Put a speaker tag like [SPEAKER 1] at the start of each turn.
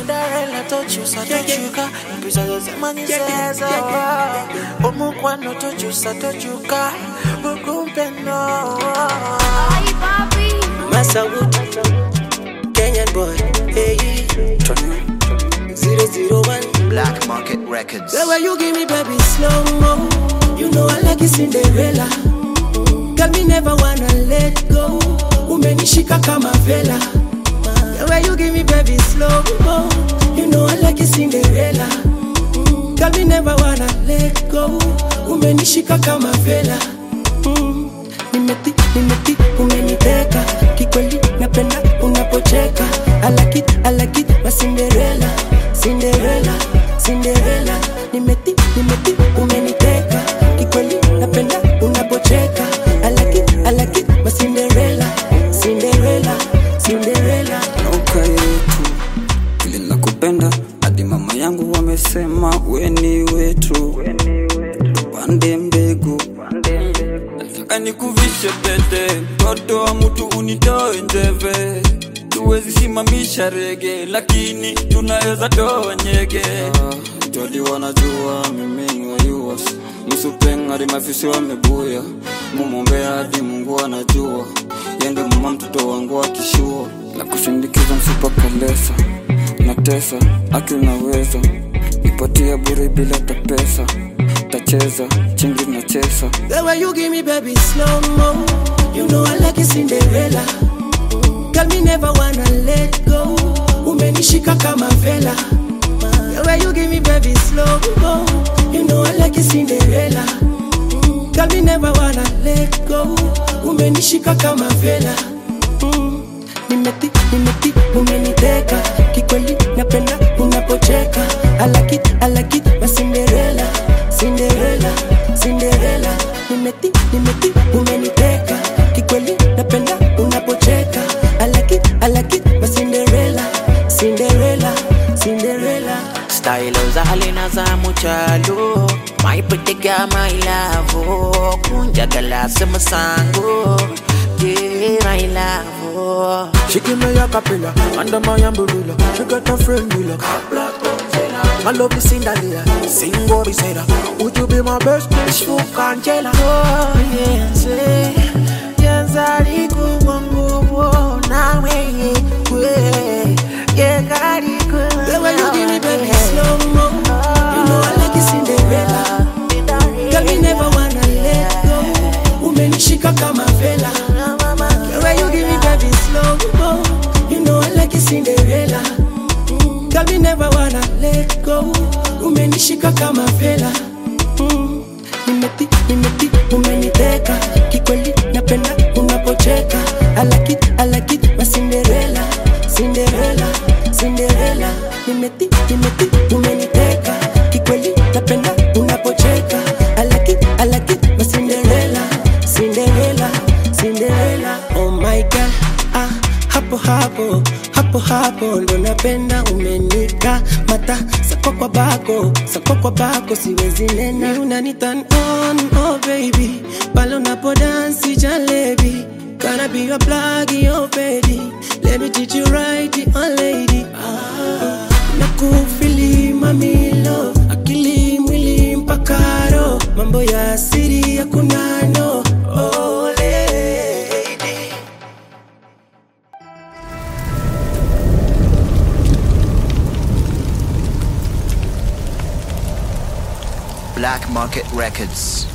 [SPEAKER 1] Cinderella tochusa tochuka mpisa zose manyisezo omukwano tochusa tochuka mukumpeno
[SPEAKER 2] Masawood, Kenyan boy, hey, 001.
[SPEAKER 3] Black Market Records.
[SPEAKER 2] The way you give me baby slow mo, you know I like it Cinderella. Girl, me never wanna let go. Umenishika kama vela. The way you give me baby slow mo, you know I like it Cinderella. Girl, me never wanna let go. Umenishika kama vela. Mm. Nimeti, nimeti, umeniteka kikweli, napenda unapocheka. I like it, I like it, my Cinderella, Cinderella, Cinderella. Nimeti, nimeti, umeniteka kikweli, napenda unapocheka. I like it, I like it, my Cinderella, Cinderella, Cinderella.
[SPEAKER 4] nauka yetu vile nakupenda hadi mama yangu wamesema weni wetu tupande mbegu nataka nikuvishe pete mtoto wa mtu unitoe njeve tuwezi simamisha rege lakini tunaweza toa nyege jodi wanajua mimi ni wayuas msupengari mafisi wamebuya mumombea hadi mungu anajua yende mama mtoto wangu akishua na kusindikiza msipakalesa na tesa aki unaweza nipatia bure bila tapesa tacheza chingi na chesa
[SPEAKER 2] The way you give me baby slow mo, you know I like it Cinderella. Girl, me never wanna let go. Umenishika kama vela. The way you give me baby slow mo, you know I like it Cinderella. Girl, me never wanna let go. Umenishika kama vela. Mm. Nimeti, nimeti, umeniteka kikweli, napenda unapocheka. I like it, I like it, my Cinderella, Cinderella, Cinderella. Nimeti, nimeti, umeniteka kikweli, napenda unapocheka. I like it, I like it, my Cinderella, Cinderella, Cinderella.
[SPEAKER 1] style zalina za muchalo my pretty girl my love kunjagala semusango yeah my love
[SPEAKER 5] She give me a capella under my umbrella. She got a friend Willa. My love is Cinderella. Sing what beside her. Would you be my best bitch? Fuck Angela.
[SPEAKER 1] oh yenze yenzali kuwa nguvu nawe kwe yekali
[SPEAKER 2] The way you give me baby slow mo, you know I like it Cinderella. Girl, me never wanna let go. Umenishika kama vela. The way you give me baby slow mo, you know I like it Cinderella. Girl, me never wanna let go. Umenishika kama vela. Mm. Nimeti, nimeti, umeniteka kikweli, napenda unapocheka. I like it, I like it, my Cinderella, Cinderella, Cinderella. Nimeti, nimeti, umeniteka kikweli, napenda unapocheka. I like it, I like it, my Cinderella, Cinderella, Cinderella. Oh my God, ah, hapo hapo hapo hapo ndo napenda umenika mata sako kwa bako sako kwa bako siwezi nena Ni unani turn on oh baby pale unapo dance jalebi Gonna be your plug, your baby Let me teach you right, oh lady ah, Nakufili mamilo Akili mwili mpaka roho Mambo ya siri ya kunano Oh lady
[SPEAKER 3] Black Market Records.